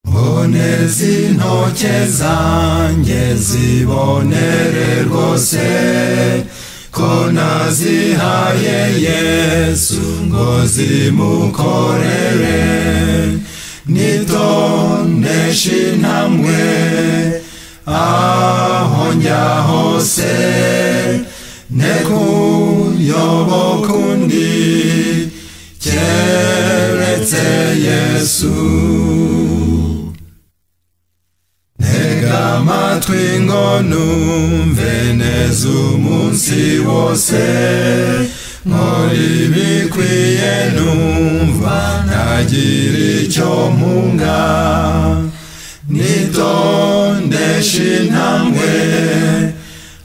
mboneza intoke zanjye zibonere rwose ko nazihaye yesu ngo zimukorere nitonesha intambwe aho njya hose ne kuyoboka undi keretse yesu Tega amatwi ngo numve neza umunsi wose nkora ibikwiye numva ntagira icyo mpunga nitondesha intambwe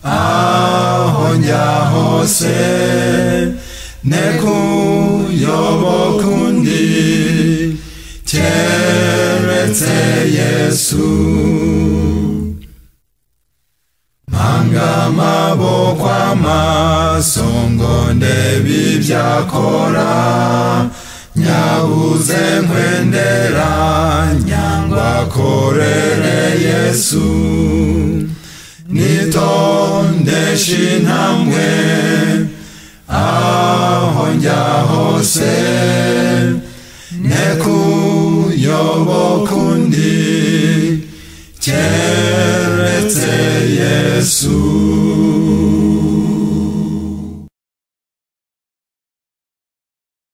aho njya hose ne kuyoboka undi keretse yesu Manga amaboko amaso ngo ndebe ibyo akora nyabuze nkwendera nyangwa akorere yesu nitondesha intambwe aho njya hose ne kuyoboka undi keretse yesu